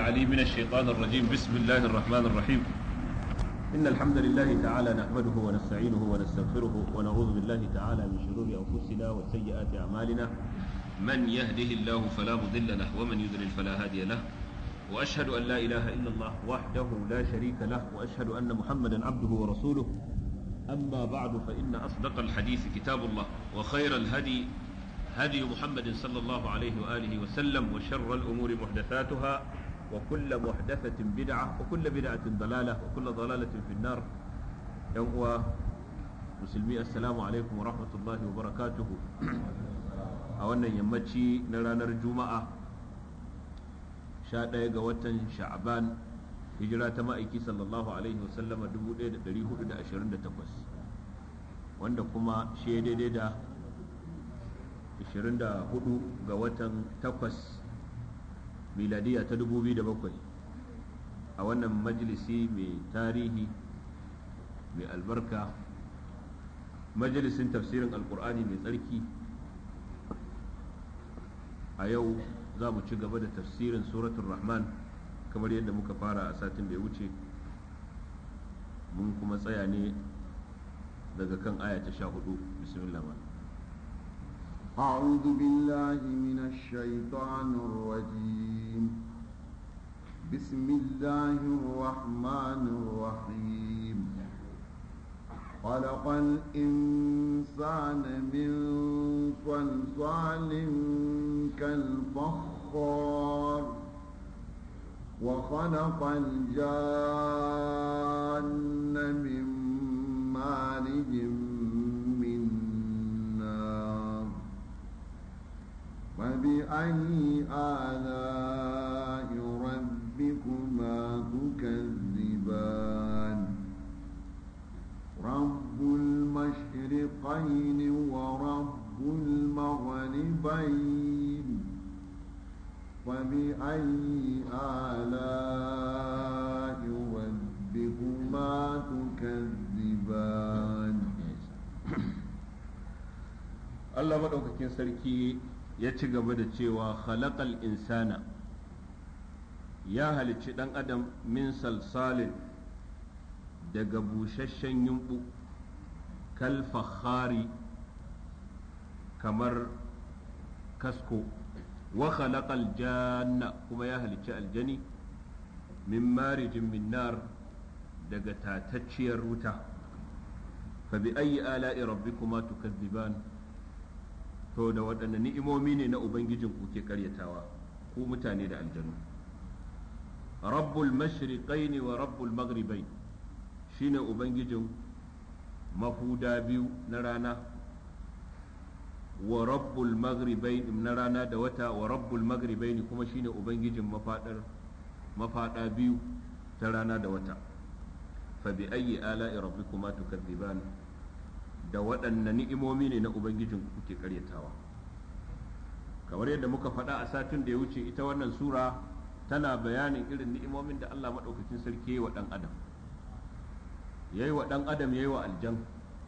علي من الشيطان الرجيم بسم الله الرحمن الرحيم إن الحمد لله تعالى نحمده ونستعينه ونستغفره ونعوذ بالله تعالى من شرور أنفسنا وسيئات أعمالنا من يهده الله فلا مضل له ومن يضلل فلا هادي له وأشهد أن لا إله إلا الله وحده لا شريك له وأشهد أن محمدا عبده ورسوله أما بعد فإن أصدق الحديث كتاب الله وخير الهدي هدي محمد صلى الله عليه وآله وسلم وشر الأمور محدثاتها وكل محدثة بدعة وكل بدعة ضلالة وكل ضلالة في النار يوم مسلمي السلام عليكم ورحمة الله وبركاته أولا يمتشي نرانا الجمعة شاء قوة شعبان hijira ta ma'aiki sallallahu alaihi wasallam 1428 wanda kuma shi daidai da 24 ga watan 8 miladiya ta 2007 a wannan majalisi mai tarihi mai albarka majalisin tafsirin alkur'ani mai tsarki a yau za mu ci gaba da tafsirin suratun rahman kamar yadda muka fara a satin da ya wuce mun kuma tsaya ne daga kan aya ta sha hudu bismillah أعوذ بالله من الشيطان الرجيم بسم الله الرحمن الرحيم خلق الإنسان من صلصال كالفخار وخلق الجان من مارج من نار فبأي آلاء ربكما تكذبان رب المشرقين ورب المغربين فبأي آلاء ربكما تكذبان Allah maɗaukakin sarki ya ci gaba da cewa khalaqal insana ya halicci ɗan adam min salsalin daga busasshen yumɓu kal fakhari kamar kasko wa khalaqal janna kuma ya halicci aljani min marijin min nar daga tatacciyar wuta fa bi ayyi ala'i rabbikuma tukazziban to da waɗanne ni'imomi ne na ubangijin ku ke karyatawa ku mutane da aljanu rabbul mashriqaini wa rabbul maghribain shine ubangijin mahuda biyu na rana wa rabbul maghribain na rana da wata wa rabbul maghribain kuma shine ubangijin mafadar mafada biyu ta rana da wata fa bi ayyi ala'i rabbikuma tukadziban da waɗanne ni'imomi ne na ubangijin kuke karyatawa kamar yadda muka faɗa a satin da ya wuce ita wannan sura tana bayanin irin ni'imomin da Allah maɗaukakin sarki ya yi wa ɗan adam ya yi wa ɗan adam ya yi wa aljan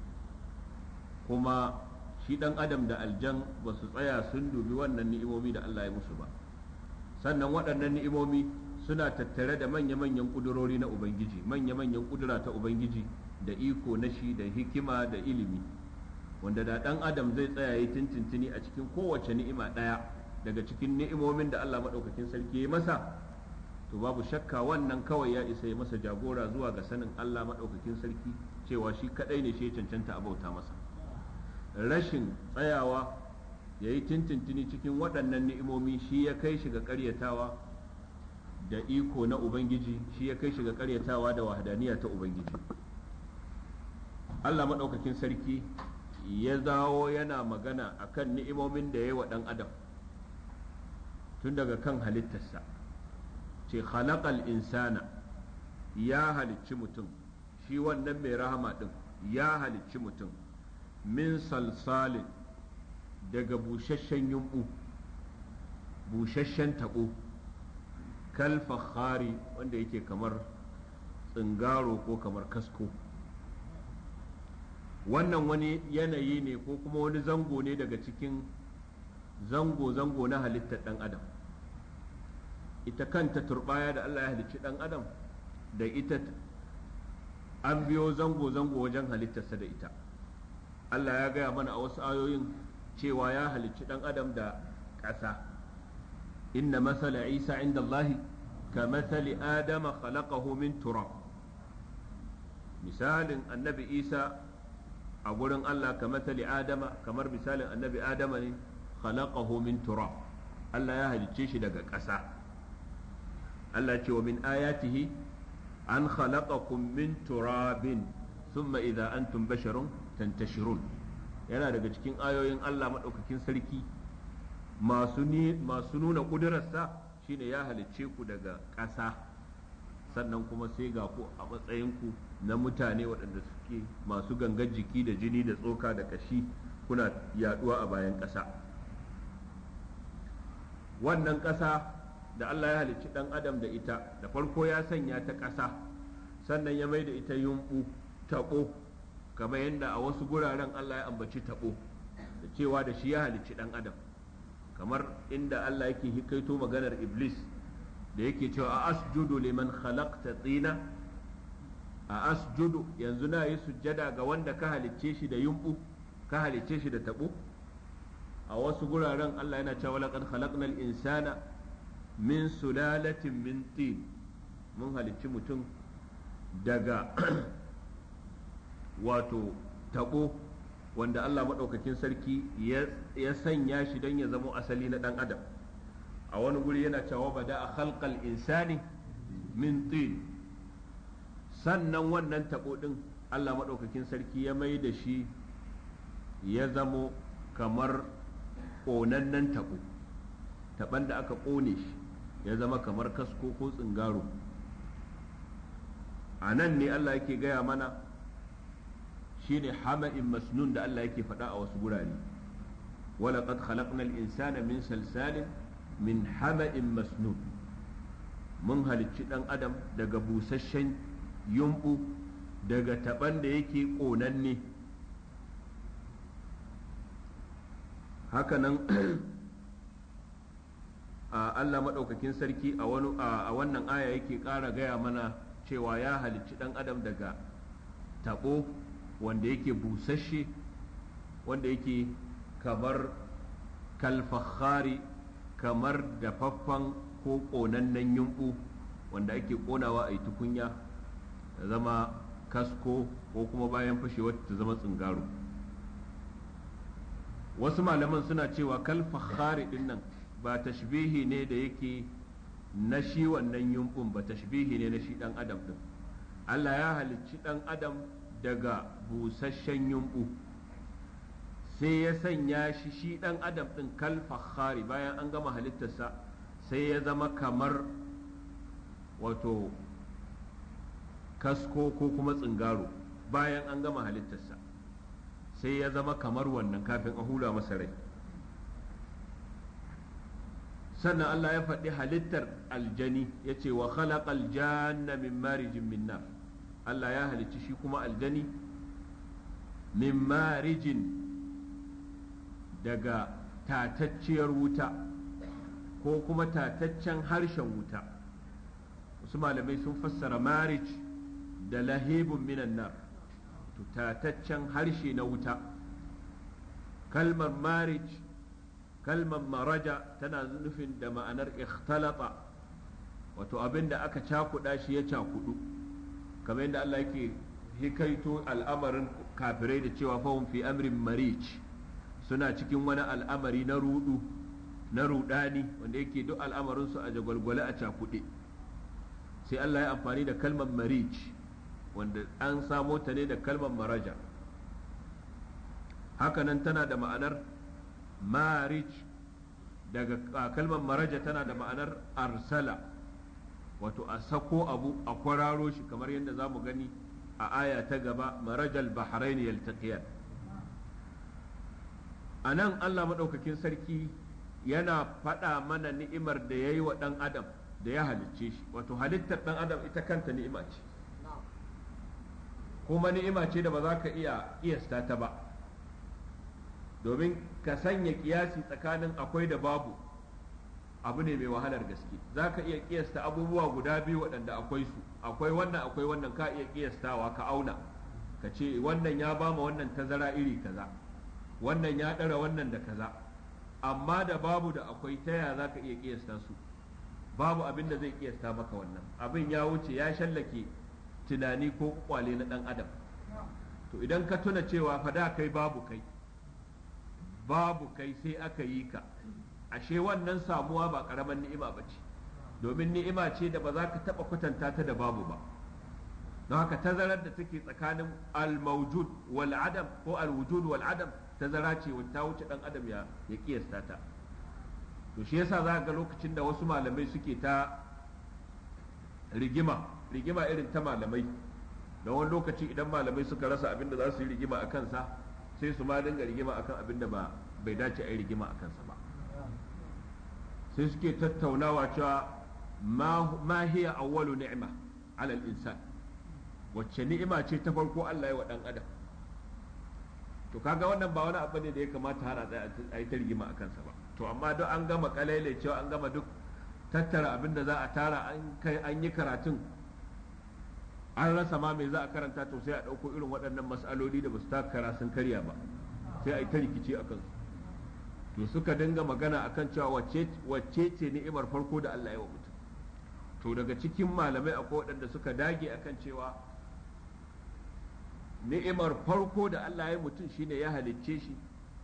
kuma shi ɗan adam da aljan ba su tsaya sun dubi wannan ni'imomi da Allah ya musu ba sannan waɗannan ni'imomi suna tattare da manya-manyan ƙudurori na ubangiji manya-manyan ƙudura ta ubangiji da iko na shi da hikima da ilimi wanda da ɗan adam zai tsaya yi tintintini a cikin kowace ni'ima ɗaya daga cikin ni'imomin da Allah maɗaukakin sarki ya masa to babu shakka wannan kawai ya isa ya masa jagora zuwa ga sanin Allah maɗaukakin sarki cewa shi kaɗai ne shi ya cancanta a bauta masa rashin tsayawa ya yi tintintini cikin waɗannan ni'imomi shi ya kai shi ga ƙaryatawa da iko na ubangiji shi ya kai shi ga ƙaryatawa da wahadaniya ta ubangiji Allah maɗaukakin sarki ya dawo yana magana akan ni'imomin da ya yi wa ɗan adam tun daga kan halittarsa ce khalaqal insana ya halicci mutum shi wannan mai rahama ɗin ya halicci mutum min salsalin daga busasshen yumɓu busasshen taɓo kal fakhari wanda yake kamar tsingaro ko kamar kasko wannan wani yanayi ne ko kuma wani zango ne daga cikin zango-zango na halittar ɗan adam ita kanta turbaya da Allah ya halicci dan adam da ita an biyo zango-zango wajen halittarsa da ita Allah ya gaya mana a wasu ayoyin cewa ya halicci dan adam da ƙasa inna masala isa inda Allahi ka masali adama khalaqahu min turab misalin annabi isa a gurin Allah ka masali adama kamar misalin annabi adama ne khalaqahu min turab Allah ya halicce shi daga ƙasa Allah ce wa min ayatihi an khalaqakum min turabin thumma idza antum basharun tantashirun yana daga cikin ayoyin Allah madaukakin sarki masu masu nuna kudurarsa shine ya halicce ku daga ƙasa sannan kuma sai ga ku a matsayinku na mutane waɗanda suke masu gangar jiki da jini da tsoka da kashi kuna yaduwa a bayan ƙasa wannan ƙasa da Allah ya halicci ɗan adam da ita da farko ya sanya ta ƙasa sannan ya mai da ita yumɓu taɓo kamar yadda a wasu guraren Allah ya ambaci taɓo da cewa da shi ya halicci ɗan adam kamar inda Allah yake hikaito maganar iblis da yake cewa a asjudu liman khalaqta tsina a asjudu yanzu na yi sujjada ga wanda ka halicce shi da yumɓu ka halicce shi da taɓo a wasu guraren Allah yana cewa laqad khalaqnal insana min sulalatin min tin mun halicci mutum daga wato tabo wanda Allah maɗaukakin sarki ya sanya shi don ya zamo asali na ɗan adam a wani guri yana cewa bada a khalqal insani min tin sannan wannan tabo ɗin Allah maɗaukakin sarki ya mai da shi ya zamo kamar ƙonannen tabo taban da aka ƙone shi ya zama kamar kasko ko tsingaro a nan ne Allah yake gaya mana shine hama'in masnun da Allah yake faɗa a wasu gurare walaƙad khalaqnal insana min salsalin min hama'in masnun mun halicci ɗan adam daga busasshen yumɓu daga taɓan da yake ƙonanne hakanan Allah maɗaukakin sarki a wannan aya yake ƙara gaya mana cewa ya halicci ɗan adam daga taɓo wanda yake busasshe wanda yake kamar kalfahari kamar dafaffen ko ƙonannen yumɓu wanda ake ƙonawa a yi tukunya ta zama kasko ko kuma bayan fashewa ta zama tsingaro wasu malaman suna cewa kalfahari ɗin nan ba tashbihi ne da yake na shi wannan yumbun ba tashbihi ne na shi dan adam din Allah ya halicci dan adam daga busasshen yumbu sai ya sanya shi shi dan adam din kal fakhari bayan an gama halittarsa sai ya zama kamar wato kasko ko kuma tsingaro bayan an gama halittarsa sai ya zama kamar wannan kafin a hula masa rai sannan Allah ya faɗi halittar aljani ya ce wa khalaqal janna min marijin min nar Allah ya halicci shi kuma aljani min marijin daga tatacciyar wuta ko kuma tataccen harshen wuta wasu malamai sun fassara marij da lahibun minan nar tataccen harshe na wuta kalmar marij kalmar maraja tana nufin da ma'anar ikhtalata wato abin da aka cakuɗa shi ya cakudu kamar yadda Allah yake hikaito al'amarin kafirai da cewa fahim fi amrin marij suna cikin wani al'amari na rudu na rudani wanda yake duk al'amarinsu a jagwalgwale a cakuɗe sai Allah ya amfani da kalmar marij wanda an samo ta ne da kalmar maraja hakanan tana da ma'anar marij daga kalmar maraja tana da ma'anar arsala wato a sako abu a kwararo shi kamar yadda za mu gani a aya ta gaba marajal bahrain yaltaqiyan a nan allah maɗaukakin sarki yana faɗa mana ni'imar da ya yi wa ɗan adam da ya halicce shi wato halittar ɗan adam ita kanta ni'ima ce kuma ni'ima ce da ba za ka iya kiyasta ta ba domin ka sanya kiyasi tsakanin akwai da babu abu ne mai wahalar gaske za ka iya kiyasta abubuwa guda biyu waɗanda akwai su akwai wannan akwai wannan ka iya kiyastawa ka auna ka ce wannan ya ba ma wannan tazara iri kaza wannan ya ɗara wannan da kaza amma da babu da akwai ta yaya za ka iya kiyasta su babu abin da zai kiyasta maka wannan abin ya wuce ya shallake tunani ko kwale na ɗan adam to idan ka tuna cewa fa da kai babu kai babu kai sai aka yi ka ashe wannan samuwa ba ƙaramin ni'ima ba ce domin ni'ima ce da ba za ka taɓa kwatanta ta da babu ba don haka tazarar da take tsakanin al-mawjud wal adam ko al-wujud wal adam tazara ce ta wuce dan adam ya ya kiyasta ta to shi yasa za ga lokacin da wasu malamai suke ta rigima rigima irin ta malamai da wani lokaci idan malamai suka rasa abin da za su yi rigima a kansa sai su ma dinga rigima akan abin da ba bai dace a yi rigima a kansa ba sai suke tattaunawa cewa ma hiya awwalu ni'ma ala al-insan wacce ni'ima ce ta farko Allah ya wa dan adam to kaga wannan ba wani abu ne da ya kamata har a yi ta rigima a kansa ba to amma duk an gama kalaile cewa an gama duk tattara abin da za a tara an kai an yi karatun an rasa ma me za a karanta to sai a ɗauko irin waɗannan mas'aloli da ba su takara sun karya ba sai a yi ta rikici a kansu to suka dinga magana akan cewa wacce ce ni'imar farko da Allah ya wa mutum to daga cikin malamai akwai waɗanda suka dage akan cewa ni'imar farko da Allah ya mutum shine ya halicce shi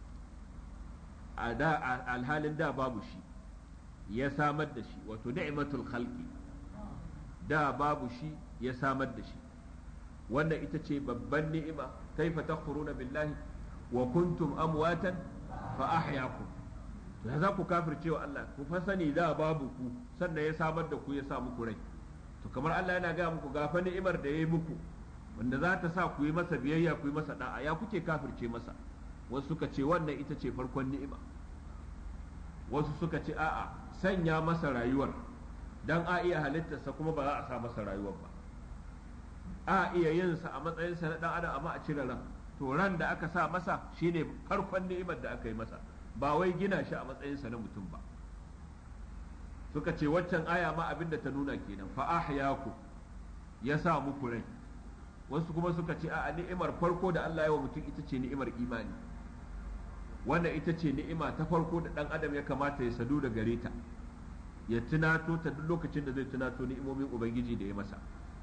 a da alhalin da babu shi ya samar da shi wato ni'matul khalqi da babu shi ya samar da shi wannan ita ce babban ni'ima kaifa takfuruna billahi wa kuntum amwatan fa ahyakum ya za ku kafircewa Allah ku fa sani da babu ku sannan ya samar da ku ya sa muku rai to kamar Allah yana ga muku gafa ni'imar da ya yi muku wanda za ta sa ku yi masa biyayya ku yi masa da'a ya kuke kafirce masa wasu suka ce wannan ita ce farkon ni'ima wasu suka ce a'a sanya masa rayuwar dan a iya halittarsa kuma ba za a sa masa rayuwar ba a iya yin sa a matsayinsa na dan adam amma a cire ran to ran da aka sa masa shine farkon ni'imar da aka yi masa ba wai gina shi a matsayinsa na mutum ba suka ce waccan aya ma abin da ta nuna kenan fa ahyaku ya sa muku rai wasu kuma suka ce a ni'imar farko da Allah ya wa mutum ita ce ni'imar imani wannan ita ce ni'ima ta farko da dan adam ya kamata ya sadu da gare ta ya tunato ta duk lokacin da zai tunato ni'imomin ubangiji da ya masa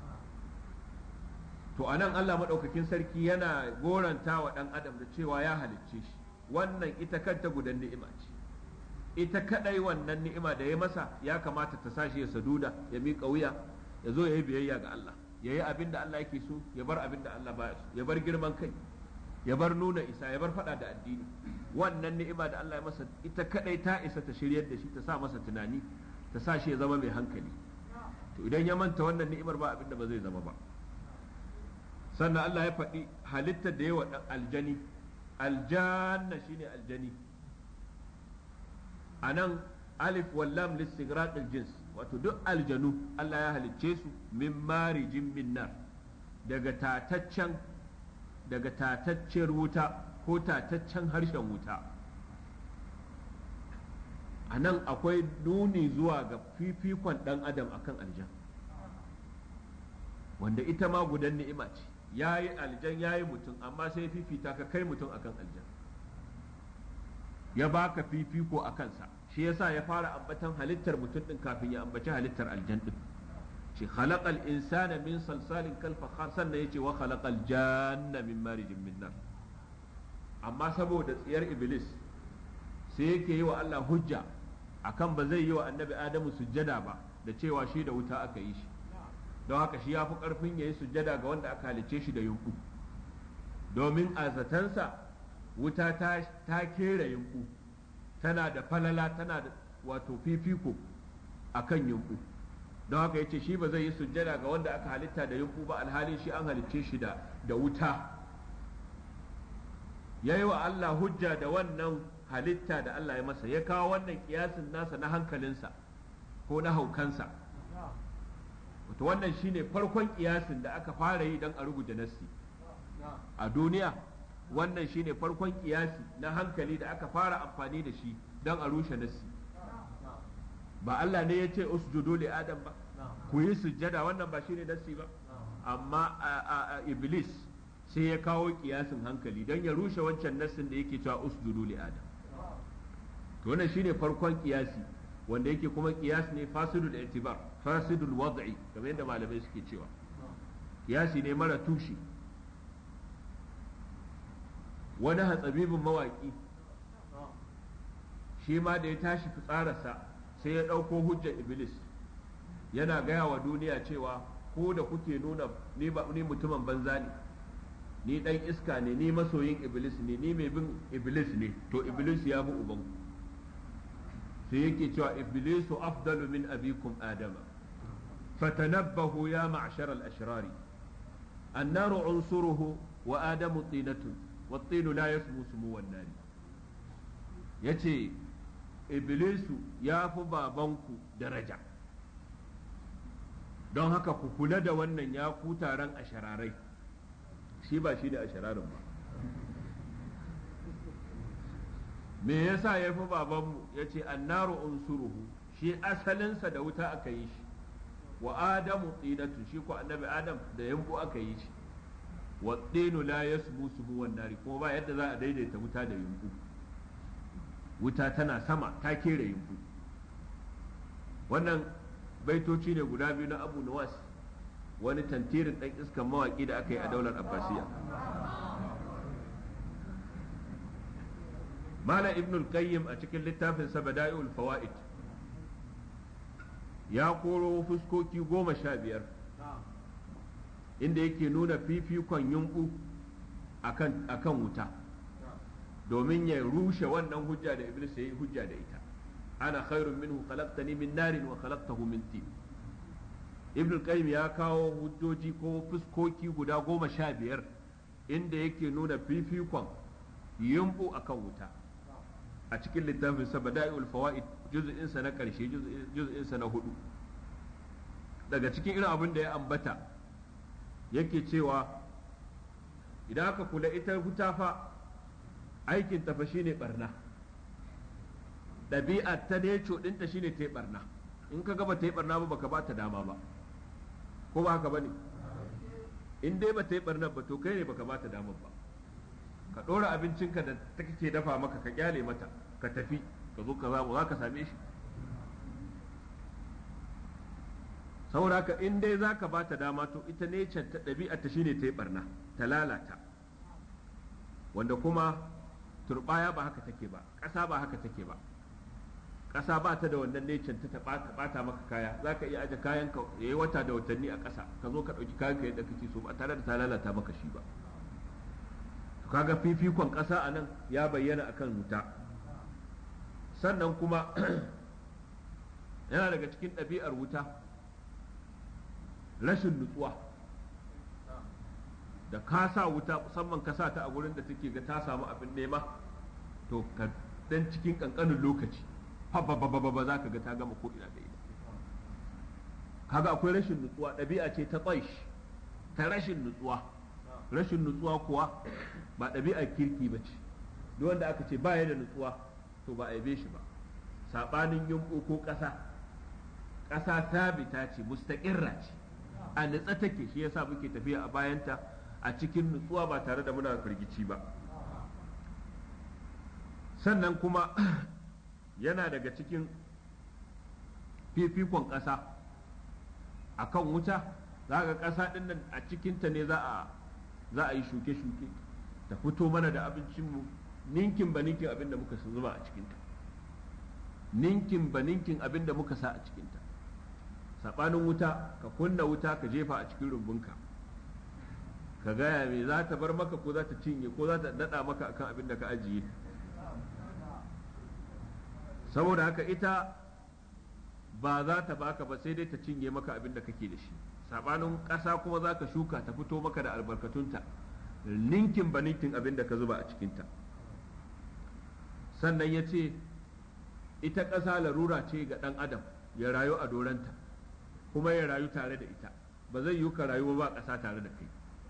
to anan Allah madaukakin sarki yana goranta wa dan adam da cewa ya halicce shi wannan ita kanta gudan ni'ima ce ita kadai wannan ni'ima da ya masa ya kamata ta sashi ya saduda ya miƙa wuya ya zo ya yi biyayya ga Allah ya yi abin da Allah yake so ya bar abin da Allah baya so ya bar girman kai ya bar nuna isa ya bar fada da addini wannan ni'ima da Allah ya masa ita kadai ta isa ta shiryar da shi ta sa masa tunani ta sa shi ya zama mai hankali to idan ya manta wannan ni'imar ba abin da ba zai zama ba sannan Allah ya faɗi halittar da yawa dan aljani aljanna shine aljani anan alif wallam listigraq aljins wato duk aljanu Allah ya halicce su min marijin min nar daga tataccen daga tatacciyar wuta ko tataccen harshen wuta a nan akwai nuni zuwa ga fifikon ɗan adam akan aljan wanda ita ma gudan ni'ima ce ya yi aljan ya yi mutum amma sai fifita ka kai mutum akan aljan ya baka fifiko a kansa shi yasa ya fara ambatan halittar mutum din kafin ya ambaci halittar aljan din shi khalaqal insana min salsalin kal fakhar sannan yace wa khalaqal janna min marijin min nar amma saboda tsiyar iblis sai yake yi wa Allah hujja akan ba zai yi wa annabi adamu sujjada ba da cewa shi da wuta aka yi shi don haka shi ya fi karfin ya yi sujjada ga wanda aka halicce shi da yunku domin a zatansa wuta ta, ta kera yunku tana da falala tana da wato fifiko a kan yunku don haka ya ce shi ba zai yi sujjada ga wanda aka halitta da yunku ba alhalin shi an halicce shi da, da wuta ya yi wa Allah hujja da wannan halitta da Allah ya masa ya kawo wannan kiyasin nasa na hankalinsa ko na haukansa wato wannan shine farkon kiyasin da aka fara yi don a rubuta nassi a duniya wannan shine farkon kiyasi na hankali da aka fara amfani da shi don a rushe nassi ba Allah ne ya ce usjudu li adam ba ku yi sujjada wannan ba shine nassi ba amma a iblis sai ya kawo kiyasin hankali don ya rushe wancan nassin da yake cewa usjudu li adam to wannan shine farkon kiyasi wanda yake kuma kiyas ne fasidul i'tibar fasidul wad'i kamar yadda malamai suke cewa kiyasi ne mara tushe wani hatsabibin mawaki shi ma da ya tashi fitsararsa sai ya ɗauko hujjar iblis yana gaya wa duniya cewa ko da kuke nuna ni mutumin banza ne ni ɗan iska ne ni masoyin iblis ne ni mai bin iblis ne to iblis ya bi ubanku sai yake cewa iblisu afdalu min abikum adama fatanabbahu ya ma'shar al-ashrari annaru unsuruhu wa adamu tinatu wa tinu la yasmu sumu wan nari yace iblisu ya fi babanku daraja don haka ku kula da wannan ya ku taron ashararai shi ba shi da ashararin ba me yasa ya fi babanmu ya ce annaru unsuruhu shi asalinsa da wuta aka yi shi wa adamu tsinatu shi ko annabi adam da yambu aka yi shi wa tsinu la yasmu sumu wan nari kuma ba yadda za a daidaita wuta da yumbu wuta tana sama ta kera yumbu wannan baitoci ne guda biyu na abu nawas wani tantirin dan iskan mawaki da aka yi a daular abbasiya Malam Ibn al-Qayyim a cikin littafin sa Bada'i'ul Fawaid ya koro fuskoki goma sha biyar inda yake nuna fifikon yunku akan akan wuta domin ya rushe wannan hujja da Iblis ya yi hujja da ita ana khairun minhu khalaqtani min narin wa khalaqtahu min tin Ibn al-Qayyim ya kawo hujjoji ko fuskoki guda goma sha biyar inda yake nuna fifikon yumbu akan wuta a cikin littafin sa bada'iul fawaid juz'in sa na karshe juz'in sa na hudu daga cikin irin abin da ya ambata yake cewa idan aka kula ita wuta fa aikin tafa shine barna ɗabi'a ta neco ɗinta shine ta yi barna in ka gaba ta yi barna ba baka ba ta dama ba ko ba haka ba ne in dai ba ta yi barna ba to kai ne baka ba ta dama ba ka ɗora abincinka da ta kake dafa maka ka kyale mata ka tafi ka zo ka zamu za ka same shi saboda haka in dai za ka ba ta dama to ita ne ta ɗabi'a ta shine ta yi barna ta lalata wanda kuma turbaya ba haka take ba ƙasa ba haka take ba ƙasa ba ta da wannan necen ta ɓata maka kaya za ka iya aje kayan ka yayi wata da watanni a ƙasa ka zo ka ɗauki kayan ka yadda kake so ba tare da ta lalata maka shi ba kaga fifikon ƙasa a nan ya bayyana akan wuta sannan kuma yana daga cikin ɗabi'ar wuta rashin nutsuwa da ka sa wuta musamman ka sa ta a gurin da take ga ta samu abin nema to ka dan cikin kankanin lokaci ba za ka ga ta gama ko ina da ina kaga akwai rashin nutsuwa ɗabi'a ce ta tsaish ta rashin nutsuwa rashin nutsuwa kuwa ba ɗabi'ar kirki ba ce duk wanda aka ce ba ya da nutsuwa to ba a yabe shi ba saɓanin yumɓu ko ƙasa ƙasa sabita ce mustaƙirra ce a nutsa take shi yasa muke tafiya a bayanta a cikin nutsuwa ba tare da muna firgici ba sannan kuma yana daga cikin fifikon ƙasa a kan wuta za ga ƙasa ɗin nan a cikinta ne za a za a yi shuke-shuke ta fito mana da abincinmu ninkin ba ninkin abin da muka zuba a cikinta ninkin ba ninkin abin da muka sa a cikinta saɓanin wuta ka kunna wuta ka jefa a cikin rumbunka ka gaya me za ta bar maka ko za ta cinye ko za ta daɗa maka akan abin da ka ajiye saboda haka ita ba za ta baka ba sai dai ta cinye maka abin da kake da shi saɓanin ƙasa kuma za ka shuka ta fito maka da albarkatunta ninkin ba ninkin abin da ka zuba a cikinta sannan ya ce ita ƙasa larura ce ga ɗan adam ya rayu a doranta kuma ya rayu tare da ita ba zai yi ka rayu ba ƙasa tare da kai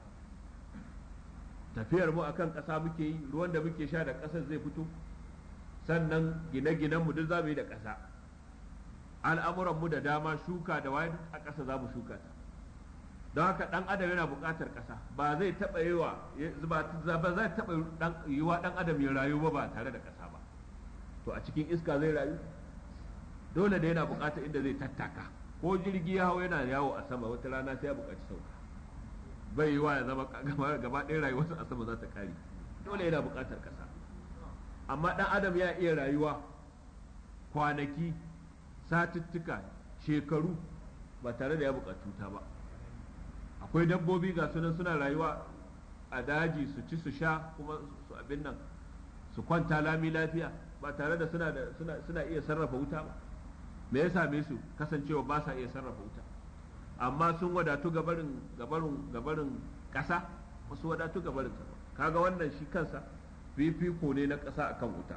tafiyar mu akan ƙasa muke yi ruwan da muke sha da ƙasar zai fito sannan gine-ginen mu duk za mu yi da ƙasa al'amuran mu da dama shuka da waye a ƙasa za mu shuka ta don haka dan adam yana buƙatar ƙasa ba zai taɓa yi wa ba zai taɓa yi wa dan adam ya rayu ba ba tare da ƙasa ba to a cikin iska zai rayu dole da yana buƙatar inda zai tattaka ko jirgi ya hau yana yawo a sama wata rana sai ya buƙaci sauka bai yi wa ya zama gaba ɗaya rayuwarsa a sama za ta kare dole yana buƙatar ƙasa amma ɗan adam ya iya rayuwa kwanaki satuttuka shekaru ba tare da ya buƙaci ta ba akwai dabbobi ga sunan suna rayuwa a daji su ci su sha kuma su abin nan su kwanta lami lafiya ba tare da suna da suna iya sarrafa wuta ba me ya same su kasancewa ba sa iya sarrafa wuta amma sun wadatu gabarin gabarin gabarin ƙasa wasu wadatu gabarin sama kaga wannan shi kansa fifiko ne na ƙasa akan wuta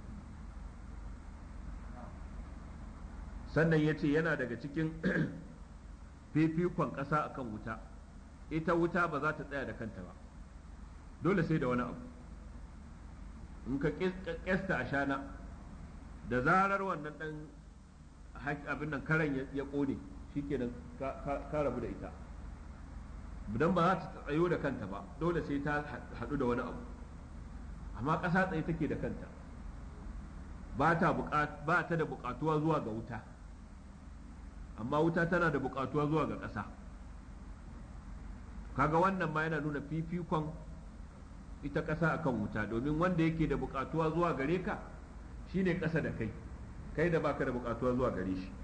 sannan ya ce yana daga cikin fifikon ƙasa akan wuta ita wuta ba za ta tsaya da kanta ba dole sai da wani abu in ka ƙesta a shana da zarar wannan ɗan abin nan karen ya ƙone shikenan ka rabu da ita idan ba za ta tsayo da kanta ba dole sai ta haɗu da wani abu amma ƙasa tsaye take da kanta ba ta da buƙatuwa zuwa ga wuta amma wuta tana da buƙatuwa zuwa ga ƙasa kaga wannan ma yana nuna fifikon ita ƙasa akan wuta domin wanda yake da buƙatuwa zuwa gare ka shine ƙasa da kai kai da baka da buƙatuwa zuwa gare shi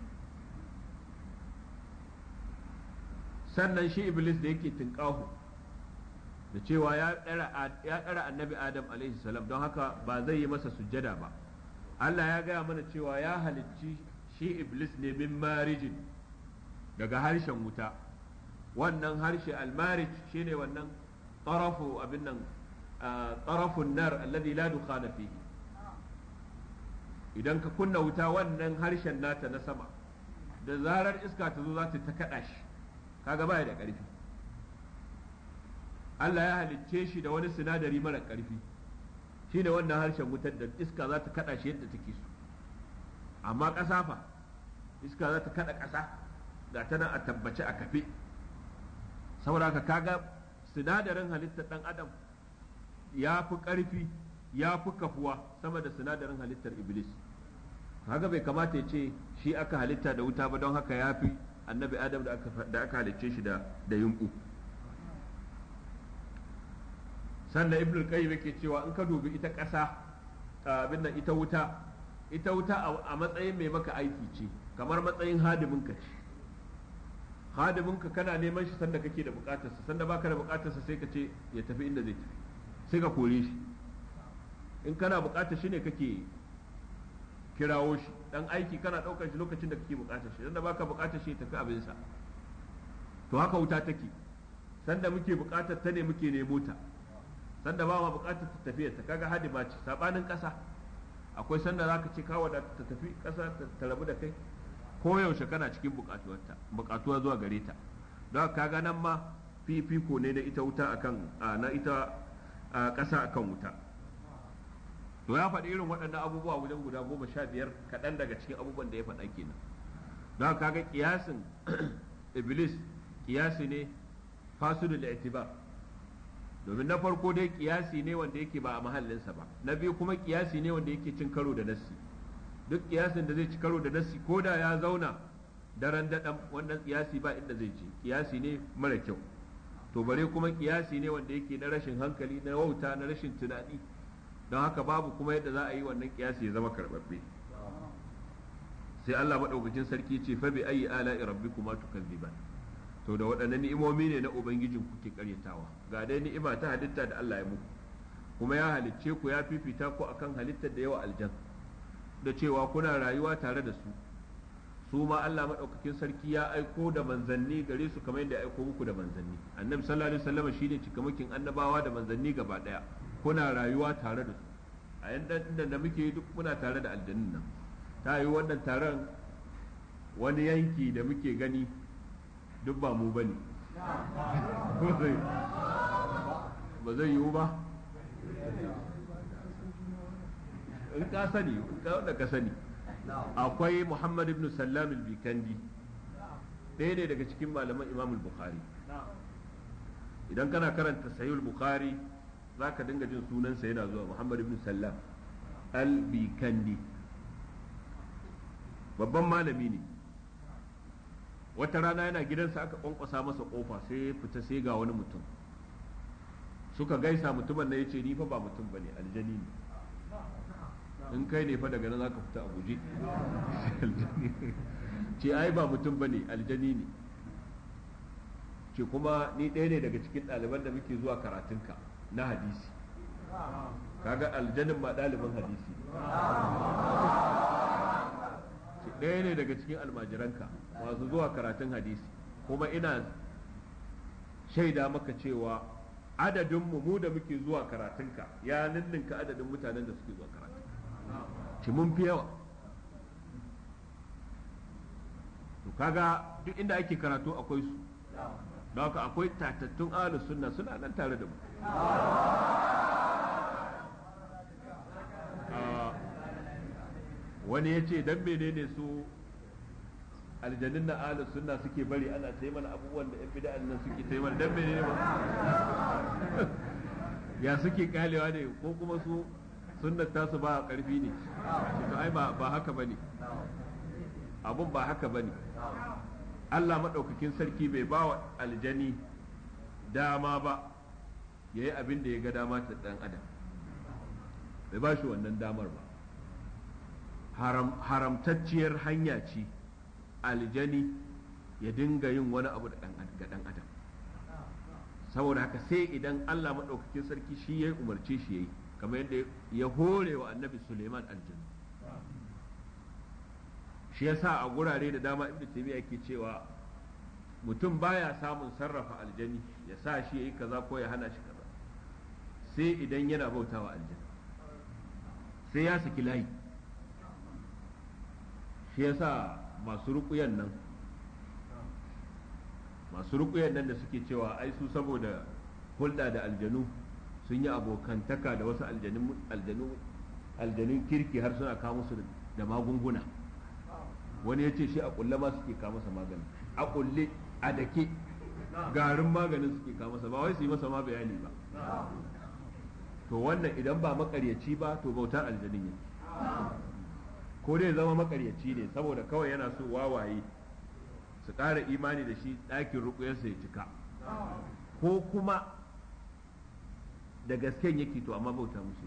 sannan shi iblis da yake tinƙahu da cewa ya ɗara annabi adam alaihi salam don haka ba zai yi masa sujjada ba Allah ya gaya mana cewa ya halicci shi iblis ne min marijin daga harshen wuta wannan harshe almarij shine wannan tarafu abin nan tarafun nar alladhi la dukhana fihi idan ka kunna wuta wannan harshen nata na sama da zarar iska ta zo za ta ta kada shi kaga baya da karfi Allah ya halicce shi da wani sinadari mara karfi shine wannan harshen wutar da iska za ta kada shi yadda take so amma ƙasa fa iska za ta kada ƙasa ga tana a tabbace a kafe saboda haka kaga sinadarin halittar ɗan adam ya fi ƙarfi ya fi kafuwa sama da sinadarin halittar iblis haka bai kamata ya ce shi aka halitta da wuta ba don haka ya fi annabi adam da aka halicce shi da yumɓu sannan ibn qayyim yake cewa in ka dubi ita ƙasa abin nan ita wuta ita wuta a matsayin mai maka aiki ce kamar matsayin hadiminka ce hadiminka kana neman shi sanda kake da bukatarsa sanda baka da bukatarsa sai ka ce ya tafi inda zai tafi sai ka kore shi in kana bukatar shi ne kake kirawo shi dan aiki kana daukar shi lokacin da kake bukatar shi sanda baka bukatar shi ya tafi abinsa to haka wuta take sanda muke bukatar ta ne muke nemo ta sanda ba ma bukatar ta tafiya ta kaga hadima ce sabanin kasa akwai sanda zaka ce ka wadata ta tafi kasa ta rabu da kai ko yaushe kana cikin bukatuwarta bukatuwa zuwa gare ta don kaga nan ma fifiko ne na ita wuta akan na ita kasa akan wuta to ya faɗi irin waɗannan abubuwa wajen guda goma sha biyar kaɗan daga cikin abubuwan da ya faɗa kenan don kaga kiyasin iblis kiyasi ne fasidul i'tibar domin na farko dai kiyasi ne wanda yake ba a mahallinsa ba na biyu kuma kiyasi ne wanda yake cin karo da nassi duk kiyasin da zai ci karo da nassi ko da ya zauna daren daɗan wannan kiyasi ba inda zai ci kiyasi ne mara kyau to bare kuma kiyasi ne wanda yake na rashin hankali na wauta na rashin tunani don haka babu kuma yadda za a yi wannan kiyasi ya zama karɓaɓɓe sai Allah maɗaukakin sarki ce fa bi ayi ala'i rabbikuma tukazziban to da waɗannan ni'imomi ne na ubangijin kuke karyatawa ga dai ni'ima ta halitta da Allah ya muku kuma ya halicce ku ya fifita ku akan halittar da yawa aljan da cewa kuna rayuwa tare da su su ma Allah maɗaukakin sarki ya aiko da manzanni gare su kamar yadda ya aiko muku da manzanni annabi sallallahu alaihi wasallam shine cikamakin annabawa da manzanni gaba ɗaya kuna rayuwa tare da su a yanda da muke duk muna tare da aljannin nan ta yi wannan taron wani yanki da muke gani duk ba mu bane ba zai yiwu ba in ka sani in ka wanda ka sani akwai muhammad ibn sallam al-bikandi ɗaya ne daga cikin malaman imam bukhari idan kana karanta sahih bukhari za ka dinga jin sunansa yana zuwa muhammad ibn sallam al-bikandi babban malami ne wata rana yana gidansa aka kwankwasa masa kofa sai ya fita sai ga wani mutum suka gaisa mutumin na ya ce ni fa ba mutum bane aljani ne in kai ne fa daga nan zaka fita a guje ce ai ba mutum bane aljani ne ce kuma ni ɗaya ne daga cikin ɗaliban da muke zuwa karatunka na hadisi kaga aljanin ma ɗaliban hadisi ce ɗaya ne daga cikin almajiranka masu zuwa karatun hadisi kuma ina shaida maka cewa adadin mu da muke zuwa karatunka ya ninninka adadin mutanen da suke zuwa karatun ci mun fi yawa to kaga duk inda ake karatu akwai su don haka akwai tatattun ahlus sunna suna nan tare da mu wani ya ce dan menene su aljannin na ahlus sunna suke bari ana ta mana abubuwan da yan bid'an nan suke ta mana dan menene ba ya suke kalewa ne ko kuma su sunnar tasu ba karfi ne to ai ba ba haka bane abun ba haka bane Allah madaukakin sarki bai ba wa aljani dama ba yayi abin da ya ga dama ta dan adam bai ba shi wannan damar ba haram, haramtacciyar hanya ce aljani ya dinga yin wani abu ga dan adam saboda haka sai idan Allah maɗaukakin sarki shi ya umarce shi ya yi kamar yadda ya hore wa annabi Suleiman aljanu shi yasa a gurare da dama ibnu taymiya yake cewa mutum baya samun sarrafa aljani ya sa shi yayi kaza ko ya hana shi kaza sai idan yana bautawa aljani sai ya saki layi shi yasa masu ruƙuyan nan masu ruƙuyan nan da suke cewa ai su saboda hulɗa da aljanu sun yi abokantaka da wasu aljanu aljanun kirki har suna kawo musu da magunguna wani ya ce shi a kulle ma suke kawo masa magani a kulle a dake garin maganin suke kawo masa ba wai su yi masa ma bayani ba to wannan idan ba makaryaci ba to bautar aljanin ne ko dai zama makaryaci ne saboda kawai yana so wawaye su ƙara imani da shi ɗakin rukuyarsa ya cika ko kuma da gasken yake to amma bauta musu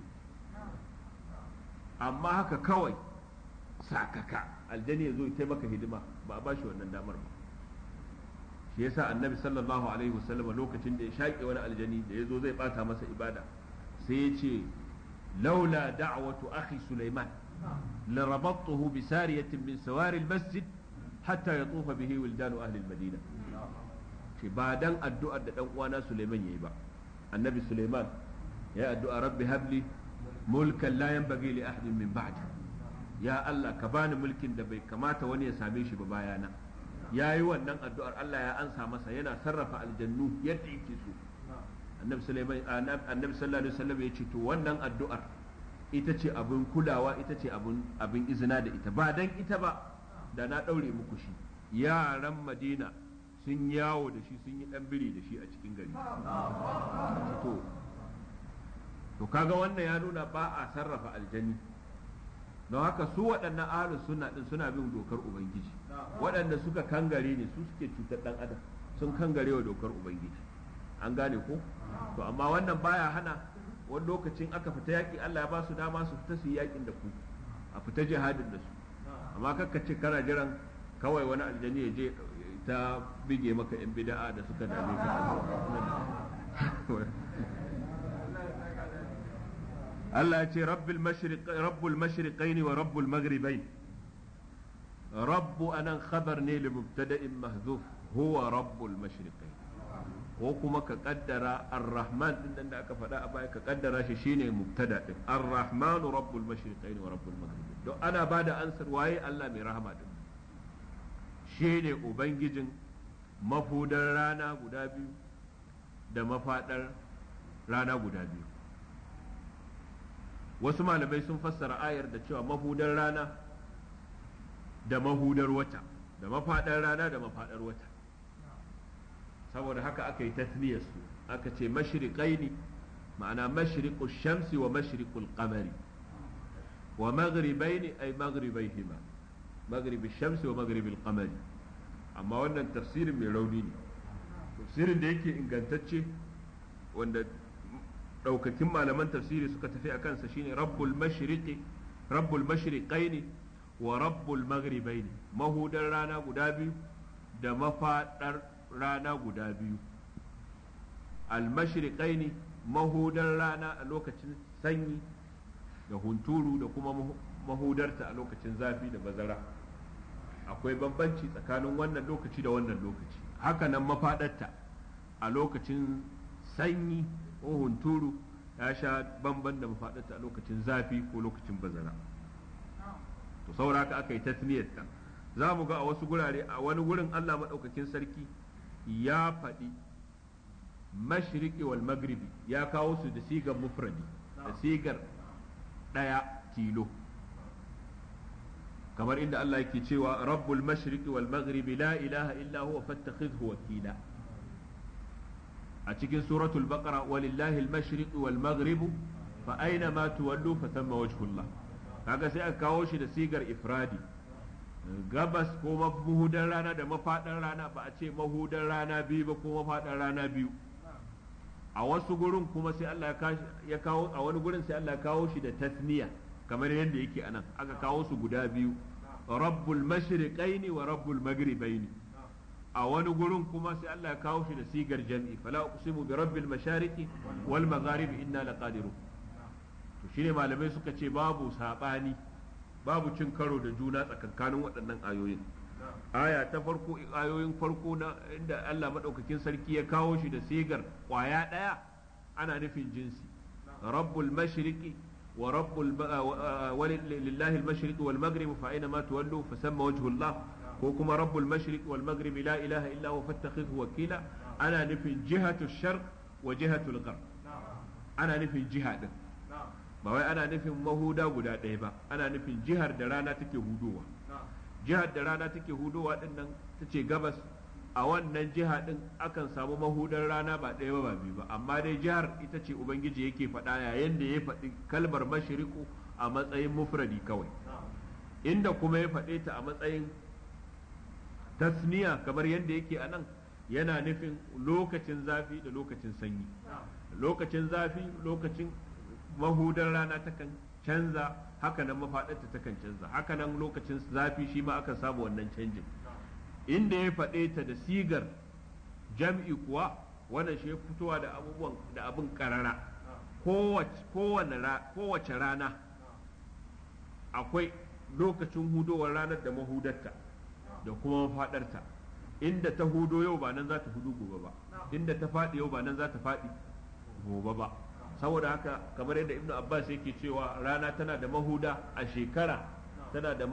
amma haka kawai sakaka aljani ya zo ya maka hidima ba a ba shi wannan damar ba shi yasa annabi sallallahu alaihi wasallam lokacin da ya shaƙe wani aljani da ya zo zai bata masa ibada sai ya ce laula da'watu akhi sulaiman larabattuhu bi sariyatin min sawari masjid hatta yatufa bihi wildanu ahli madina ce ba dan addu'ar da dan uwana sulaiman yayi ba annabi sulaiman ya addu'a rabbi habli mulkan la yanbaghi li ahadin min ba'di ya Allah ka bani mulkin da bai kamata wani ya same shi ba bayana ya yi wannan addu'ar Allah ya ansa masa yana sarrafa aljannu yadda yake so annabi sallallahu alaihi wasallam ya ce to wannan addu'ar ita ce abin kulawa ita ce abin izina da ita ba dan ita ba da na ɗaure muku shi yaran madina sun yawo da shi sun yi ɗan biri da shi a cikin gari to to kaga wannan ya nuna ba a sarrafa aljani don haka su waɗannan ahlus sunna din suna bin dokar ubangiji waɗanda suka kangare ne su suke cutar ɗan adam sun kangare wa dokar ubangiji an gane ko to amma wannan baya hana wani lokacin aka fita yaƙi Allah ya ba su dama su fita su yi yaƙin da ku a fita jihadin da su amma kakka ce kana jiran kawai wani aljani ya je ta bige maka yan bida'a da suka dame ka Allah ya ce rabbul mashriqaini wa rabbul maghribain rabbu anan khabar ne li mubtada'in mahzuf huwa rabbul mashriqain ko kuma ka kaddara ar-rahman din nan da aka faɗa a baya ka kaddara shi shine mubtada din ar-rahman rabbul mashriqain wa rabbul maghribain don ana bada ansar waye Allah mai rahama din shine ubangijin mafudar rana guda biyu da mafadar rana guda biyu wasu malamai sun fassara ayar da cewa mahudar rana da mahudar wata da mafaɗar rana da mafaɗar wata saboda haka aka yi tasniyar su aka ce mashriqaini ma'ana mashriqu shamsi wa mashriqul qamari wa maghribaini ay maghribaihima maghribi shamsi wa maghribil qamari amma wannan tafsirin mai rauni ne tafsirin da yake ingantacce wanda daukakin malaman tafsiri suka tafi a kansa shine rabbul mashriqi rabbul mashriqaini wa rabbul maghribaini mahudar rana guda biyu da mafadar rana guda biyu al mashriqaini mahudar rana a lokacin sanyi da hunturu da kuma mahudarta a lokacin zafi da bazara akwai bambanci tsakanin wannan lokaci da wannan lokaci haka nan mafadarta a lokacin sanyi ko hunturu ya sha bamban da mafadarta a lokacin zafi ko lokacin bazara to saboda haka aka yi tasniyarta za mu ga a wasu gurare a wani gurin Allah maɗaukakin sarki ya faɗi mashriqi wal maghribi ya kawo su da sigar mufradi da sigar ɗaya tilo kamar inda Allah yake cewa rabbul mashriqi wal maghribi la ilaha illa huwa fattakhidhu wakila a cikin suratul baqara walillahi al mashriqi wal maghribu fa aina ma tuwallu fa thamma wajhullah kaga sai aka kawo shi da sigar ifradi gabas ko mahudan rana da mafadan rana ba a ce mahudan rana biyu ba ko mafadan rana biyu a wasu gurin kuma sai Allah ya kawo a wani gurin sai Allah ya kawo shi da tasniya kamar yadda yake anan aka kawo su guda biyu rabbul mashriqaini wa rabbul maghribaini a wani gurin kuma sai Allah ya kawo shi da sigar jam'i fala uqsimu bi rabbil mashariqi wal magharibi inna laqadirun to shine malamai suka ce babu sabani babu cin karo da juna tsakankanin waɗannan ayoyin aya ta farko ayoyin farko na inda Allah madaukakin sarki ya kawo shi da sigar kwaya ɗaya ana nufin jinsi rabbul mashriqi wa rabbul lillahi al-mashriqi wal maghrib fa aina ma tuwallu fa samma wajhu Allah ko kuma rabbul mashriqi wal maghrib la ilaha illa huwa fattakhidhu wakila ana nufin jihatu sharq wa jihatu al-gharb ana nufin jiha din ba wai ana nufin mahuda guda ɗaya ba ana nufin jihar da rana take hudowa jihar da rana take hudowa din nan ta ce gabas a wannan jiha din akan samu mahudar rana ba ɗaya ba biyu ba amma dai jihar ita ce ubangiji yake faɗa yayin da ya faɗi kalmar mashriku a matsayin mufradi kawai inda kuma ya faɗe ta a matsayin tasniya kamar yadda yake a nan yana nufin lokacin zafi da lokacin sanyi lokacin zafi lokacin mahudar rana takan canza hakanan mafaɗarta takan canza hakanan lokacin zafi shi ma aka samu wannan canjin inda ya faɗe ta da sigar jam'i kuwa wannan shi ya fitowa da abubuwan da abin karara kowace rana akwai lokacin hudowar ranar da mahudarta da kuma mafaɗarta inda ta hudo yau ba nan za ta hudu gobe ba inda ta faɗi yau ba nan za ta faɗi gobe ba saboda haka kamar yadda ibnu abbas yake cewa rana tana da mahuda a shekara tana da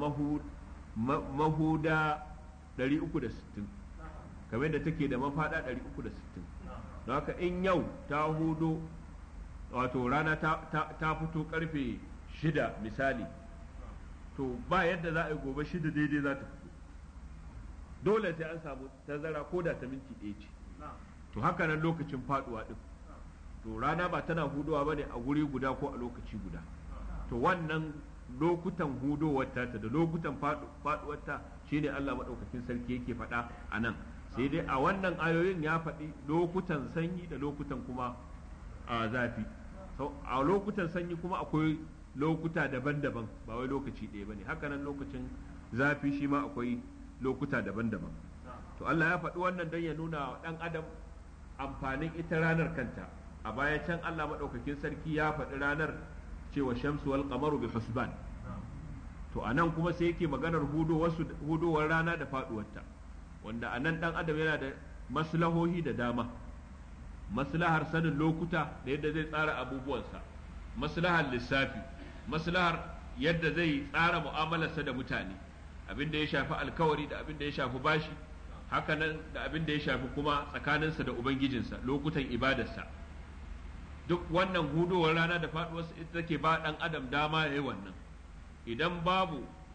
mahuda 360 kamar yadda take da mafada 360 don haka in yau ta hudo wato rana ta fito karfe shida misali to ba yadda za a yi gobe shida daidai za ta fito dole sai an samu tazara ko da ta minti ɗaya ce to haka nan lokacin faduwa din to rana ba tana hudowa ba ne a guri guda ko a lokaci guda to wannan lokutan hudowarta ta da lokutan faduwarta shine Allah maɗaukakin sarki yake faɗa a nan sai dai a wannan ayoyin ya faɗi lokutan sanyi da lokutan kuma a zafi a lokutan sanyi kuma akwai lokuta daban-daban ba wai lokaci ɗaya ba ne hakanan lokacin zafi shi ma akwai lokuta daban-daban to Allah ya faɗi wannan don ya nuna wa ɗan adam amfanin ita ranar kanta a baya can Allah maɗaukakin sarki ya faɗi ranar cewa shamsu wal qamaru bi husban to anan kuma sai yake maganar hudowar rana da faɗuwarta wanda anan ɗan adam yana da maslahohi da dama maslahar sanin lokuta da yadda zai tsara abubuwansa maslahar lissafi maslahar yadda zai tsara mu'amalarsa da mutane abin da ya shafi alkawari da abin da ya shafi bashi hakanan da abin da ya shafi kuma tsakaninsa da ubangijinsa lokutan ibadarsa duk wannan hudowar rana da faduwarsa ita take ba dan adam dama ya yi wannan idan babu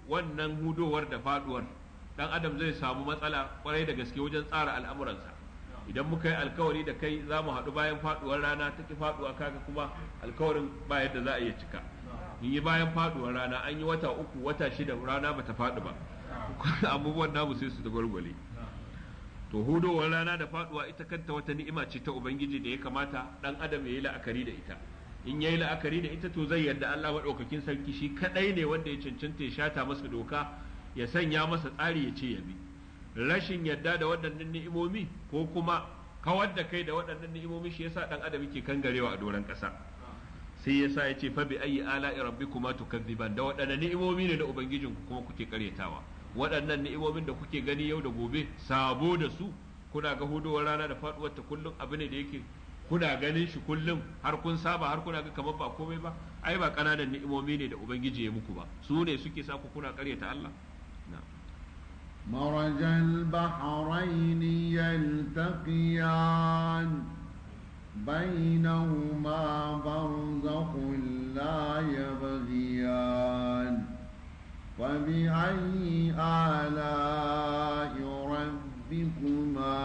wannan hudowar da faduwar dan adam zai samu matsala kwarai da gaske wajen tsara al'amuransa idan muka yi alkawari da kai za mu haɗu bayan faduwar rana ta ki faduwa kaga kuma alkawarin ba yadda za a iya cika in yi bayan faduwar rana an yi wata uku wata shida rana bata faɗi ba abubuwan namu sai su da gwargwale to hudowar rana da faduwa ita kanta wata ni'ima ce ta ubangiji da ya kamata dan adam ya yi la'akari da ita in ya yi la'akari da ita to zai yarda Allah maɗaukakin sarki shi kadai ne wanda ya cancanta ya shata masa doka ya sanya masa tsari ya ce ya bi rashin yarda da waɗannan ni'imomi ko kuma kawar da kai da waɗannan ni'imomi shi yasa dan adam yake kangarewa a doron ƙasa sai yasa ya ce fa bi ayi ala'i rabbikuma tukadziban da waɗannan ni'imomi ne da ubangijinku kuma kuke karyatawa waɗannan ni'imomin da kuke gani yau da gobe sabo da su kuna ga hudowar rana da faɗuwar ta kullum abu ne da yake kuna ganin shi kullum har kun saba har kuna ga kamar ba komai ba ai ba ƙananan ni'imomi ne da ubangiji ya muku ba su ne suke sa ku kuna ƙaryata Allah مرج البحرين يلتقيان بينهما برزخ لا يبغيان فبأي آلاء ربكما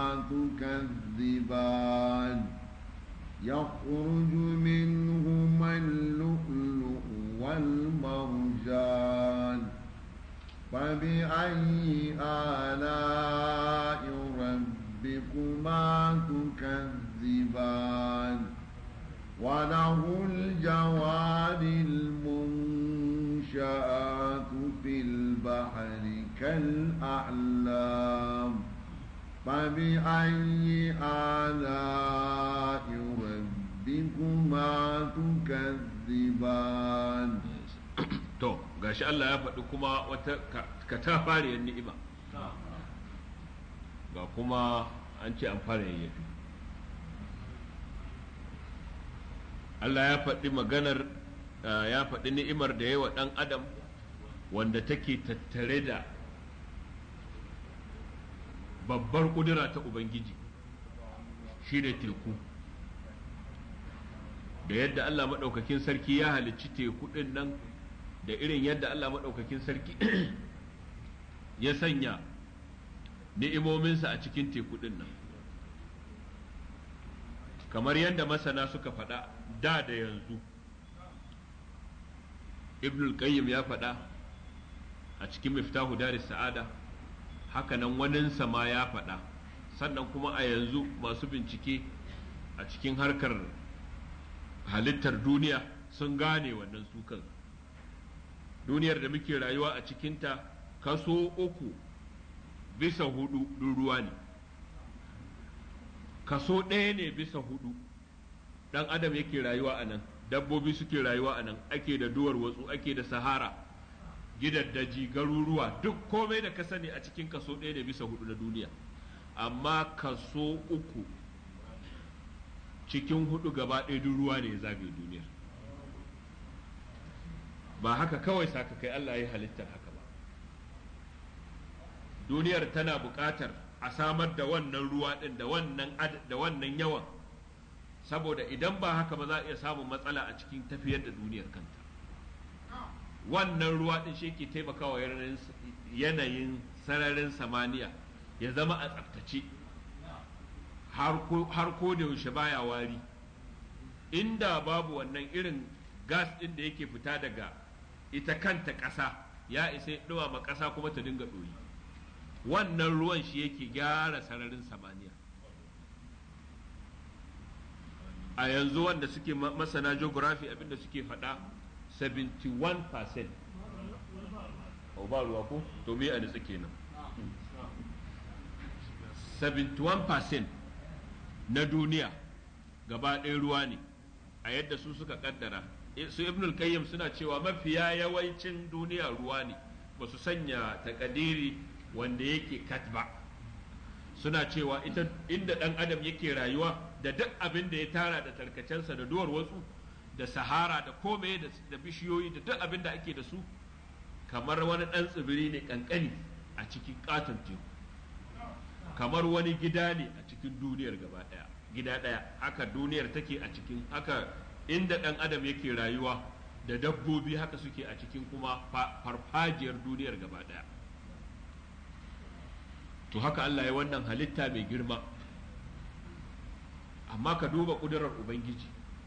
تكذبان يخرج منهما اللؤلؤ والمرجان فبأي آلاء ربكما تكذبان وله الجوار المنشآت في البحر كالأعلام فبأي آلاء ربكما تكذبان to gashi Allah ya faɗi kuma wata katafariyar ni'ima ga kuma an ce an fara yayyafi Allah ya faɗi maganar ya faɗi ni'imar da yawa ɗan adam wanda take tattare da babbar ƙudura ta Ubangiji shi ne teku da yadda Allah maɗaukakin sarki ya halicci teku ɗin nan da irin yadda Allah maɗaukakin sarki ya sanya ni'imominsa a cikin teku ɗin nan kamar yadda masana suka faɗa da da yanzu ibnul qayyim ya faɗa a cikin miftahu daris sa'ada hakanan waninsa ma ya faɗa sannan kuma a yanzu masu bincike a cikin harkar halittar duniya sun gane wannan sukan duniyar da muke rayuwa a cikinta kaso uku bisa hudu ruwa ne kaso ɗaya ne bisa hudu ɗan adam yake rayuwa a nan dabbobi suke rayuwa a nan ake da duwar watsu ake da sahara gidaddaji garuruwa duk komai da ka sani a cikin kaso ɗaya ne bisa hudu na duniya amma kaso uku cikin hudu gaba ɗaya duk ruwa ne ya zagaye duniyar ba haka kawai saka kai Allah ya halittar haka ba duniyar tana buƙatar a samar da wannan ruwa ɗin da wannan da wannan yawan saboda idan ba haka ba za a iya samun matsala a cikin tafiyar da duniyar kanta wannan ruwa ɗin shi ke taimakawa yanayin sararin samaniya ya zama a tsaftace har ko da yaushe baya wari inda babu wannan irin gas ɗin da yake fita daga ita kanta ƙasa ya isa ɗumama ƙasa kuma ta dinga ɗoyi wannan ruwan shi yake gyara sararin samaniya a yanzu wanda suke masana geography abinda suke faɗa 71% o ba ruwa ko to me a nitsa kenan 71% na duniya gaba ɗaya ruwa ne a yadda su suka kaddara su ibnul qayyim suna cewa mafiya yawancin duniya ruwa ne ba su sanya takadiri wanda yake kat ba suna cewa ita inda ɗan adam yake rayuwa da duk abin da ya tara da tarkacensa da duwar wasu da sahara da kome da bishiyoyi da duk abin da ake da su kamar wani ɗan tsibiri ne ƙanƙani a cikin ƙaton teku kamar wani gida ne a cikin duniyar gaba ɗaya gida ɗaya haka duniyar take a cikin haka inda ɗan adam yake rayuwa da dabbobi haka suke a cikin kuma farfajiyar duniyar gaba ɗaya to haka Allah ya wannan halitta mai girma amma ka duba ƙudurar ubangiji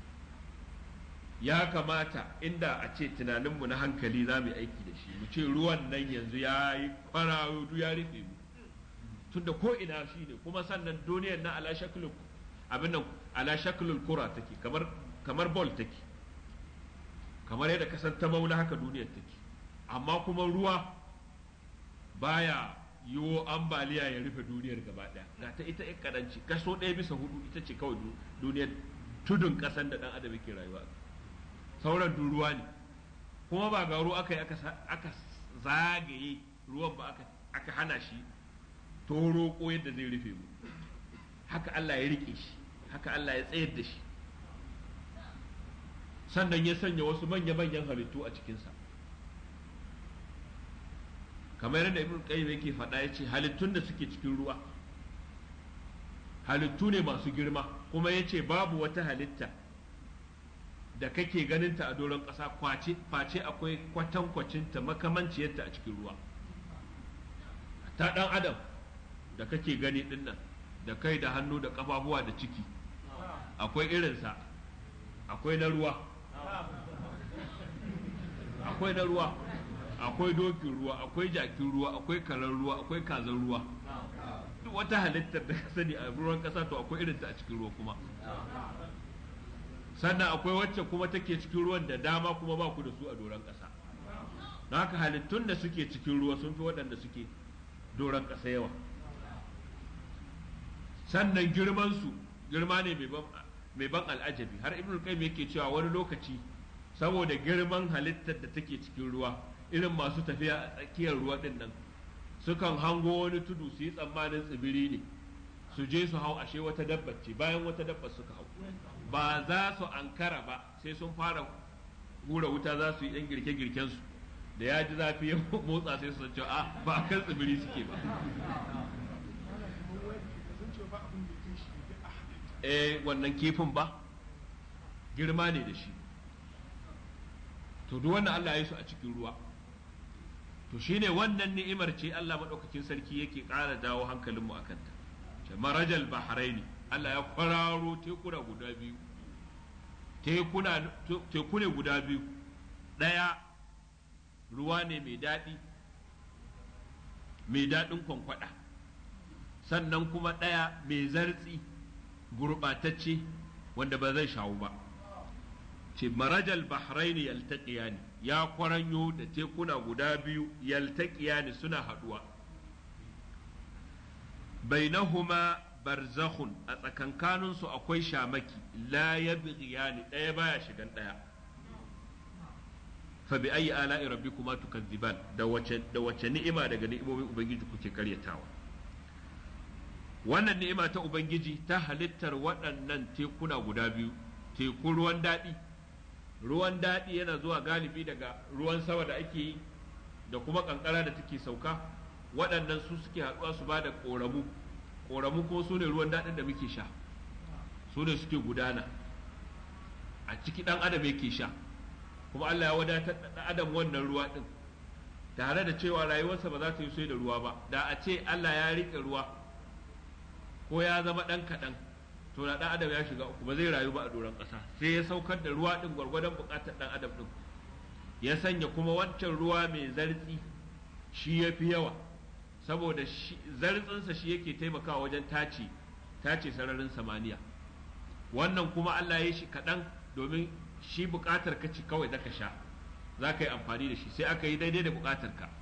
ya kamata inda a ce tunaninmu na hankali za mu yi aiki da shi mu ce ruwan nan yanzu ya yi kwararo ya rufe mu tunda ko ina shi ne kuma sannan duniyar na ala shaklul abin nan ala shaklul kura take kamar kamar ball take kamar yadda kasan ta maula haka duniyar take amma kuma ruwa baya yiwo ambaliya ya rufe duniyar gaba daya ga ta ita yan kadanci kaso ɗaya bisa hudu ita ce kawai duniyar tudun kasan da dan adam yake rayuwa sauran duk ruwa ne kuma ba ga ruwa aka yi aka zagaye ruwan ba aka hana shi toro ko yadda zai rufe mu haka Allah ya rike shi haka Allah ya tsayar da shi sannan ya sanya wasu manya-manyan halittu a cikinsa kamar yadda ibn qayyim yake faɗa ya ce halittun da suke cikin ruwa halittu ne masu girma kuma ya ce babu wata halitta da kake ganinta a doron ƙasa face akwai kwatankwacinta makamanciyarta a cikin ruwa ta ɗan adam da kake gani ɗin nan da kai da hannu da ƙafafuwa da ciki akwai irinsa akwai na ruwa akwai na ruwa akwai dokin ruwa akwai jakin ruwa akwai karar ruwa akwai kazan ruwa duk wata halittar da ka sani a ruwan ƙasa to akwai irinta a cikin ruwa kuma sannan akwai wacce kuma take cikin ruwan da dama kuma ba ku da su a doron ƙasa don haka halittun da suke cikin ruwa sun fi waɗanda suke doron ƙasa yawa sannan girmansu girma ne mai ban al'ajabi har ibn qayyim yake cewa wani lokaci saboda girman halittar da take cikin ruwa irin masu tafiya a tsakiyar ruwa din nan sukan hango wani tudu su yi tsammanin tsibiri ne su je su hau ashe wata dabba ce bayan wata dabba suka hau ba za su ankara ba sai sun fara hura wuta za su yi ɗan girke-girken su da ya ji zafi ya motsa sai su ce a ba a kan tsibiri suke ba eh wannan kifin ba girma ne da shi to duk wannan Allah ya yi su a cikin ruwa to shine wannan ni'imar ce Allah madaukakin sarki yake ƙara dawo hankalinmu a kanta ce marajal bahraini Allah ya kwararo tekuna guda biyu tekuna teku ne guda biyu ɗaya ruwa ne mai daɗi mai daɗin kwankwada sannan kuma ɗaya mai zartsi gurɓatacce wanda ba zai shawo ba ce marajal bahraini yaltaqiyani ya kwaranyo da tekuna guda biyu yaltaqiyani suna haɗuwa bainahuma barzakhun a tsakankaninsu akwai shamaki la yabghiyani ɗaya baya shigan ɗaya fa bi ayi ala'i rabbikuma tukadziban da wace da wace ni'ima daga ni'imomin ubangiji kuke karyatawa wannan ni'ima ta ubangiji ta halittar waɗannan tekuna guda biyu teku ruwan daɗi ruwan daɗi yana zuwa galibi daga ruwan sama da ake yi da kuma ƙanƙara da take sauka waɗannan su suke haɗuwa su ba da ƙoramu ƙoramu ko su ne ruwan daɗin da muke sha su ne suke gudana a ciki ɗan adam yake sha kuma Allah ya wadatar da ɗan adam wannan ruwa ɗin tare da cewa rayuwarsa ba za ta yi sai da ruwa ba da a ce Allah ya riƙe ruwa ko ya zama ɗan kaɗan to na ɗan adam ya shiga uku ba zai rayu ba a doron ƙasa sai ya saukar da ruwa ɗin gwargwadon buƙatar ɗan adam ɗin ya sanya kuma wancan ruwa mai zartsi shi ya fi yawa saboda zartsinsa shi yake taimakawa wajen tace tace sararin samaniya wannan kuma Allah ya shi kaɗan domin shi buƙatar ka ci kawai da ka sha za ka yi amfani da shi sai aka yi daidai da buƙatar ka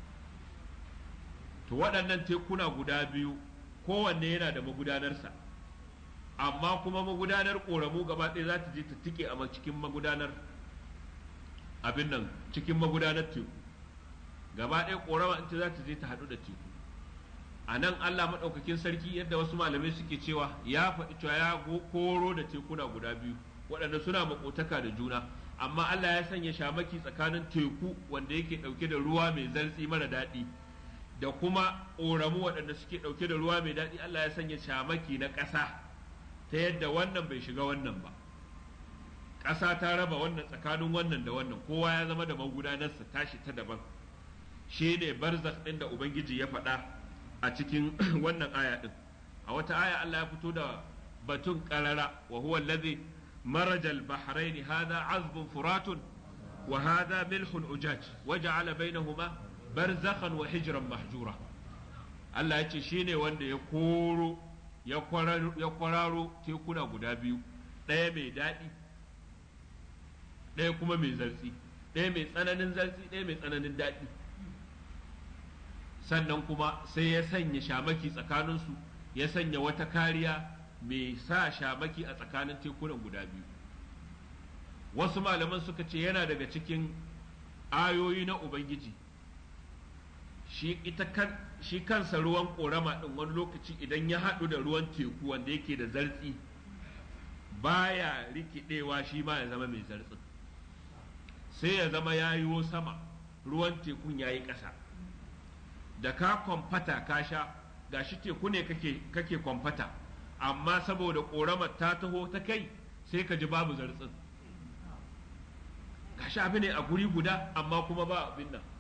to waɗannan tekuna guda biyu kowanne yana da magudanarsa amma kuma magudanar ƙoramu gaba ɗaya za ta je ta tike a cikin magudanar abin nan cikin magudanar teku gaba ɗaya ƙorama ita za ta je ta haɗu da teku a nan allah maɗaukakin sarki yadda wasu malamai suke cewa ya faɗi cewa ya koro da tekuna guda biyu waɗanda suna maƙotaka da juna amma allah ya sanya shamaki tsakanin teku wanda yake ɗauke da ruwa mai zartsi mara daɗi da kuma ƙoramu waɗanda suke ɗauke da ruwa mai daɗi allah ya sanya shamaki na ƙasa ta yadda wannan bai shiga wannan ba ƙasa ta raba wannan tsakanin wannan da wannan kowa ya zama da magudanarsa tashi ta daban shi ne barzakh ɗin da ubangiji ya faɗa a cikin wannan aya ɗin a wata aya Allah ya fito da batun ƙarara wa huwa allazi مرج البحرين هذا عذب فرات وهذا ملح أجاج وجعل بينهما برزخا وحجرا محجورا Allah ya ce shi ne wanda ya koro ya kwararo tekuna guda biyu ɗaya mai daɗi ɗaya kuma mai zartsi ɗaya mai tsananin zartsi ɗaya mai tsananin daɗi sannan kuma sai ya sanya shamaki tsakaninsu ya sanya wata kariya mai sa shamaki a tsakanin tekunan guda biyu wasu malaman suka ce yana daga cikin ayoyi na ubangiji shi ita kan shi kansa ruwan korama din wani lokaci idan ya haɗu da ruwan teku wanda yake da zartsi baya rikidewa shi ma ya zama mai zartsin sai ya zama ya yiwo sama ruwan tekun ya yi ƙasa da ka kwamfata ka sha gashi teku ne kake, kake kwamfata amma saboda ƙoramar ta taho ta kai sai ka ji babu zartsin gashi abu ne a guri guda amma kuma ba abin nan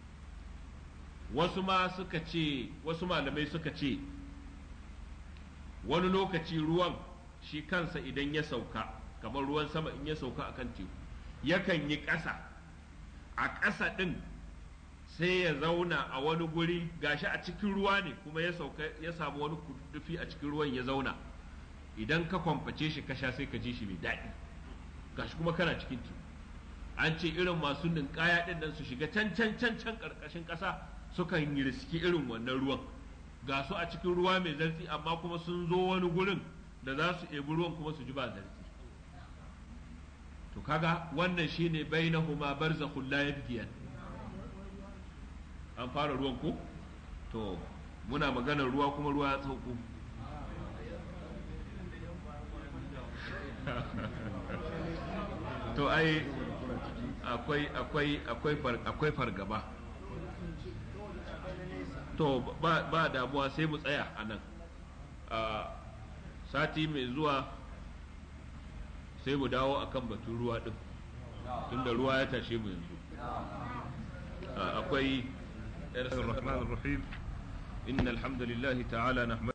wasu ma suka ce wasu malamai suka ce wani lokaci ruwan shi kansa idan ya sauka kamar ruwan sama in ya sauka a kan teku yakan yi ƙasa a ƙasa ɗin sai ya zauna a wani guri gashi a cikin ruwa ne kuma ya sauka ya samu wani kudufi a cikin ruwan ya zauna idan ka kwamface shi ka sha sai ka ji shi mai daɗi gashi kuma kana cikin teku an ce irin masu ninkaya ɗin nan su shiga can can can can ƙarƙashin ƙasa sukan yi riski irin wannan ruwan ga su a cikin ruwa mai zartsi amma kuma sun zo wani gurin da za su ebi ruwan kuma su ji ba zartsi to kaga wannan shine bainahuma barzakhul la yabghiyan an fara ruwan ko to muna maganar ruwa kuma ruwa ya sauko to ai akwai akwai akwai akwai fargaba to ba, ba damuwa sai mu tsaya a nan sati mai zuwa sai mu dawo akan batun ruwa din tunda ruwa ya tashe mu yanzu akwai الرحمن الرحيم إن الحمد لله تعالى نحمده